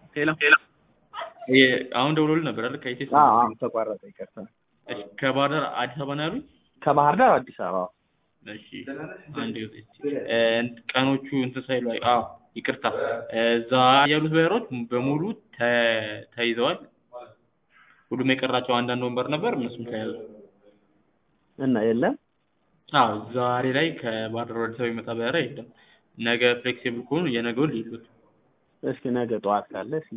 ሄሎ አሁን ደውሎልህ ነበር አይደል? ከኢቴስ አዎ አዎ ተቋረጠ ይቅርታ እሺ፣ ከባህር ዳር አዲስ አበባ ነው ያሉኝ? ከባህር ዳር አዲስ አበባ እሺ፣ አንድ እ ቀኖቹ እንትን ሳይሉ አይ አዎ ይቅርታ፣ እዛ ያሉት በሮች በሙሉ ተ- ተይዘዋል። ሁሉም የቀራቸው አንዳንድ ወንበር ነበር፣ እነሱም ተያዙ። እና የለም አዎ ዛሬ ላይ ከባህር ዳር ወደ አዲስ አበባ የሚመጣ በረራ የለም። ነገ ፍሌክሲብል ከሆኑ የነገውን ሊሉት እስኪ ነገ ጠዋት ካለ እስኪ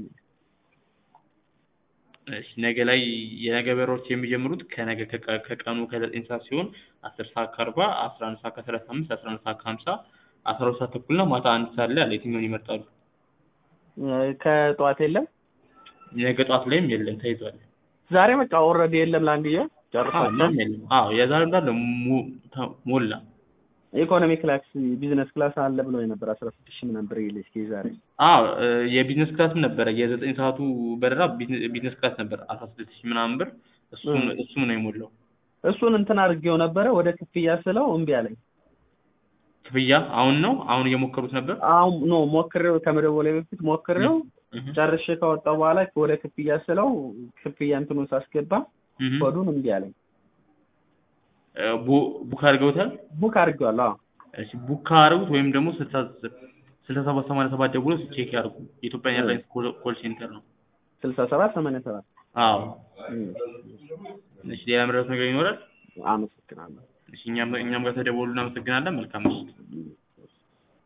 እሺ ነገ ላይ የነገ በረራዎች የሚጀምሩት ከነገ ከቀ- ከቀኑ ከዘጠኝ ሰዓት ሲሆን አስር ሰዓት ከአርባ አስራ አንድ ሰዓት ከሰላሳ አምስት አስራ አንድ ሰዓት ከሀምሳ አስራ ሁለት ሰዓት ተኩል እና ማታ አንድ ሰዓት ላይ አለ። የትኛውን ይመርጣሉ? እ ከጠዋት የለም ነገ ጠዋት ላይም የለም ተይዟል። ዛሬ በቃ ኦልሬዲ የለም ለአንድዬ ጨርሷል ምንም የለም። አዎ የዛሬው እንዳለ ሙ- ተ- ሞላ። ኢኮኖሚ ክላስ ቢዝነስ ክላስ አለ ብሎ የነበር አስራ ስድስት ሺህ ምናምን ብር ይል እስኪ ዛሬ አዎ እ የቢዝነስ ክላስም ነበረ። የዘጠኝ ሰዓቱ በረራ ቢዝነ- ቢዝነስ ክላስ ነበር አስራ ስድስት ሺህ ምናምን ብር እሱም እሱም ነው የሞላው። እሱን እንትን አድርጌው ነበረ ወደ ክፍያ ስለው እምቢ አለኝ። ክፍያ አሁን ነው አሁን እየሞከሩት ነበር። አሁን ኖ ሞክሬው ከመደወሌ በፊት ሞክሬው እህ ጨርሼ ከወጣሁ በኋላ ወደ ክፍያ ስለው ክፍያ እንትኑን ሳስገባ እህ ኮዱን እምቢ አለኝ። እ ቡ- ቡክ አድርገውታል። ቡክ አድርጌዋለሁ። አዎ እሺ ቡክ ካደረጉት ወይም ደግሞ ስልሳ ስልሳ ሰባት ሰማንያ ሰባት ደውሎ ቼክ ያድርጉ። የኢትዮጵያ ኤርላይንስ ኮል- ኮል ሴንተር ነው። ስልሳ ሰባት ሰማንያ ሰባት አዎ እም፣ እሺ ሌላ መረዳት ነገር ይኖራል? አመሰግናለሁ። እሺ እኛም እኛም ጋር ተደወሉ እናመሰግናለን። መልካም ምሽት።